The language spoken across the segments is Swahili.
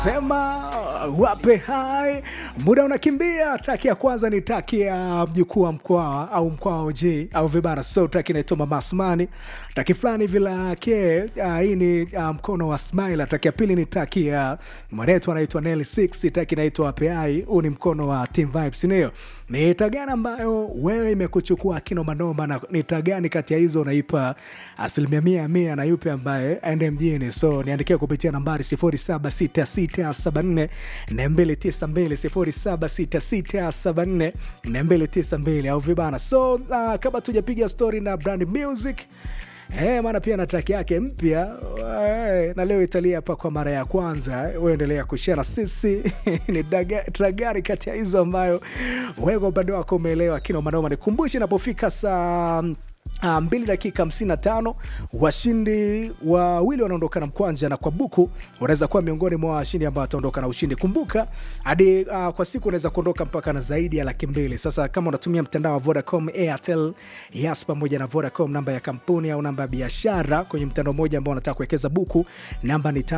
sema wape hai muda unakimbia traki ya kwanza ni traki ya mjukuu wa mkwawa au mkwawa og au vibara so traki inaitwa mama asmani traki fulani vilake uh, hii ni uh, mkono wa smila traki ya pili ni traki ya mwanetu anaitwa nel 6 traki inaitwa wape hai huu ni mkono wa team vibes ndio ni tagani ambayo wewe imekuchukua kinomanoma na ni tagani kati ya hizo unaipa asilimia mia mia na yupe ambaye aende mjini so niandikia kupitia nambari 0766744292 0766744292 au vibana so uh, kama tujapiga story na brand music Eh, maana pia na track yake mpya eh, na leo italia hapa kwa mara ya kwanza. Uendelea kushare na sisi ni daga- track gani kati ya hizo ambayo wewe kwa upande wako umeelewa kino manoma. Nikumbushe inapofika saa Uh, mbili dakika 55 washindi wawili wanaondoka na mkwanja na kwa buku unaweza kuwa miongoni mwa washindi ambao wataondoka na ushindi kumbuka hadi uh, kwa siku unaweza kuondoka mpaka na zaidi ya laki mbili sasa kama unatumia mtandao wa vodacom airtel yas pamoja na vodacom namba ya kampuni au namba ya biashara kwenye mtandao mmoja ambao unataka kuwekeza buku namba ni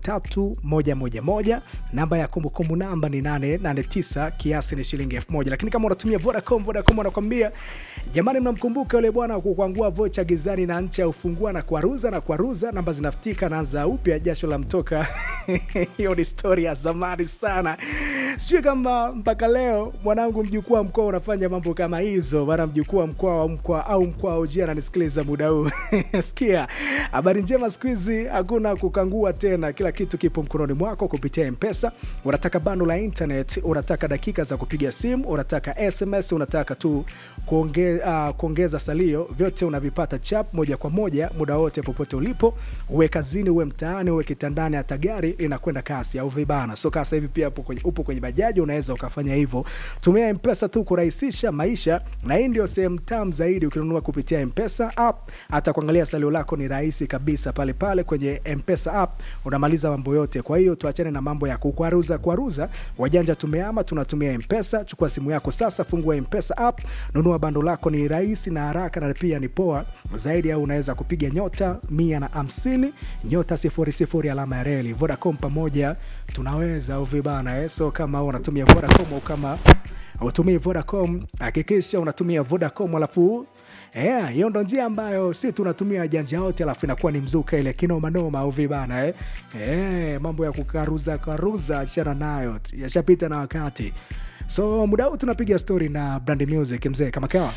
553111 namba ya kumbukumbu namba ni 889 kiasi ni shilingi 1000 lakini kama unatumia vodacom vodacom wanakwambia jamani mnamkumbuka yule bwana kukwangua vocha gizani na ncha ufungua na kwaruza na kwaruza namba zinafutika naanza upya jasho la mtoka hiyo ni stori ya zamani sana sijui kama mpaka leo mwanangu mjukuu wa mkoa unafanya mambo kama hizo maana mjukuu wa mkoa wa mkoa au mkoa ujia ananisikiliza muda huu sikia habari njema siku hizi hakuna kukangua tena kila kitu kipo mkononi mwako kupitia mpesa unataka bando la internet unataka dakika za kupiga simu unataka sms unataka tu kuonge, uh, kuongeza salio vyote unavipata chap moja kwa moja muda wote popote ulipo uwe kazini uwe mtaani uwe kitandani hata gari linakwenda kasi au vibana so kasa hivi pia upo kwenye, upo kwenye bajaji unaweza ukafanya hivyo tumia mpesa tu kurahisisha maisha na hii ndio sehemu tam zaidi ukinunua kupitia mpesa app hata kuangalia salio lako ni rahisi kabisa pale pale kwenye mpesa app unamaliza mambo yote kwa hiyo tuachane na mambo ya kukwaruza kwaruza wajanja tumeama tunatumia mpesa chukua simu yako sasa fungua mpesa app nunua bando lako ni rahisi na haraka na pia ni poa zaidi au unaweza kupiga nyota mia na hamsini nyota sifuri sifuri alama ya reli vodacom pamoja tunaweza au vibana eh? so kama unatumia vodacom au kama utumii vodacom hakikisha unatumia vodacom alafu Yeah, hiyo ndo njia ambayo si tunatumia janja yote alafu inakuwa ni mzuka ile kinomanoma au vibana eh? Eh, mambo ya kukaruza karuza achana nayo yashapita na wakati so muda huu tunapiga story na brand music mzee kama kawa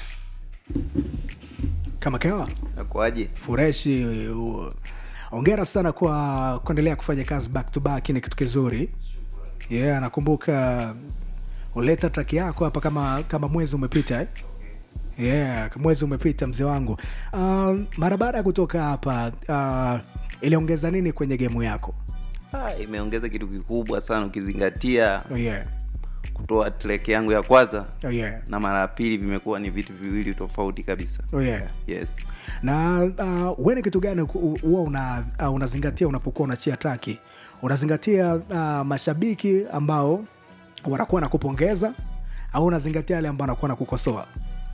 kama kawa nakuaje fureshi u- ongera sana kwa kuendelea kufanya kazi back to back ni kitu kizuri yeah nakumbuka uleta track yako hapa kama kama mwezi umepita eh? yeah mwezi umepita mzee wangu uh, mara baada ya kutoka hapa uh, iliongeza nini kwenye gemu yako ah, imeongeza kitu kikubwa sana ukizingatia oh, yeah. kutoa track yangu ya kwanza Oh, yeah. na mara ya pili vimekuwa ni vitu viwili tofauti kabisa Oh, yeah. yes na uh, we ni kitu gani ku- huwa una, uh, unazingatia unapokuwa unachia traki unazingatia uh, mashabiki ambao wanakuwa na kupongeza au unazingatia wale ambao wanakuwa na kukosoa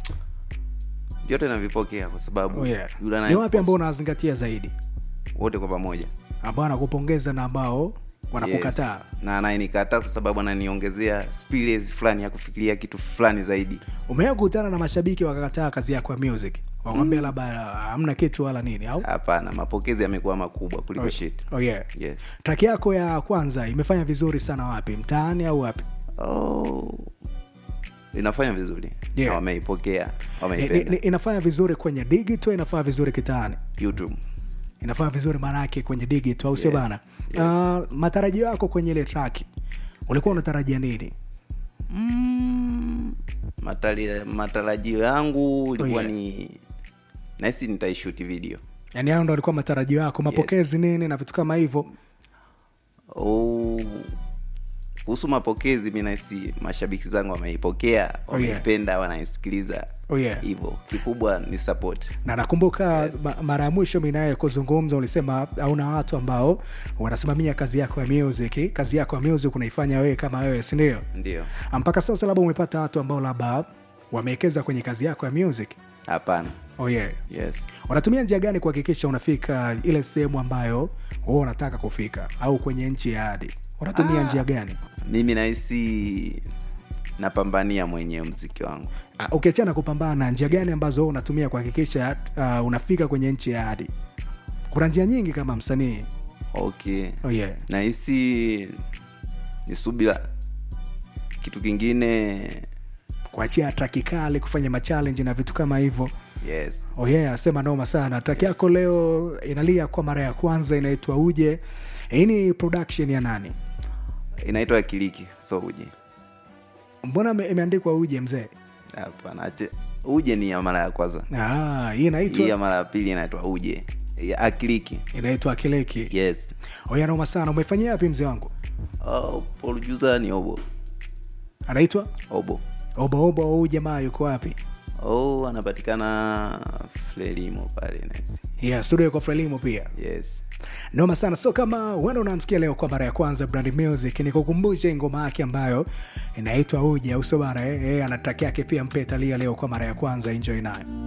vyote navipokea kwa sababu oh, yeah. yule ni anaye- wapi ambao unazingatia zaidi wote kwa pamoja ambao wanakupongeza na ambao wanakukataa yes. na anayenikataa kwa sababu ananiongezea experience fulani ya kufikiria kitu fulani zaidi umewahi kukutana na mashabiki wakakataa kazi yako ya music wakwambia labda hamna kitu wala nini au hapana mapokezi yamekuwa makubwa kuliko oh, shit oh, yeah. yes traki yako ya kwanza imefanya vizuri sana wapi mtaani au wapi oh. inafanya vizuri Yeah. na wameipokea ni, ni, wameipenda ni, inafanya vizuri kwenye digital inafanya vizuri kitaani youtube inafanya vizuri maanake kwenye digital au sio Yes, bana yes. uh, matarajio yako kwenye ile track ulikuwa unatarajia nini mm, matari- matarajio yangu ilikuwa yeah. ni nahisi nitaishuti video yani hayo ndo alikuwa matarajio yako mapokezi nini na vitu kama hivyo Oh, kuhusu mapokezi mi nahisi mashabiki zangu wameipokea wameipenda wanaisikiliza oh, yeah. hivyo kikubwa ni support na nakumbuka ma, mara ya mwisho mi naye kuzungumza ulisema hauna watu ambao wanasimamia kazi yako ya music kazi yako ya music unaifanya wewe kama wewe sindio ndio mpaka sasa labda umepata watu ambao labda wamewekeza kwenye kazi yako ya music hapana oh, yeah. yes unatumia njia gani kuhakikisha unafika ile sehemu ambayo wewe unataka kufika au kwenye nchi ya hadi unatumia njia gani mimi nahisi napambania mwenyewe mziki wangu uh, ukiachana kupambana njia gani ambazo wewe unatumia kuhakikisha uh, unafika kwenye nchi ya hadi kuna njia nyingi kama msanii okay oh, yeah. nahisi ni subira kitu kingine kuachia traki kali kufanya machallenji na vitu kama hivyo yes oh yeah, sema noma sana traki yako leo inalia kwa mara ya kwanza inaitwa uje hii ni production ya nani inaitwa akiliki so uje mbona ime- imeandikwa uje mzee hapana ache- uje ni ya mara ya kwanza ah, hii hii ya inaitwa mara ya pili inaitwa uje ya akiliki inaitwa kileki yes oya noma sana umeifanyia wapi mzee wangu oh, producer ni obo anaitwa obo obaoba huu jamaa yuko wapi oh anapatikana frelimo pale nahisi yeah, studio yuko frelimo pia yes noma sana so kama uenda unamsikia leo kwa mara ya kwanza brand music nikukumbushe ngoma yake ambayo inaitwa uja uso bara eh, eh, ana track yake pia mpetalia leo kwa mara ya kwanza enjoy nayo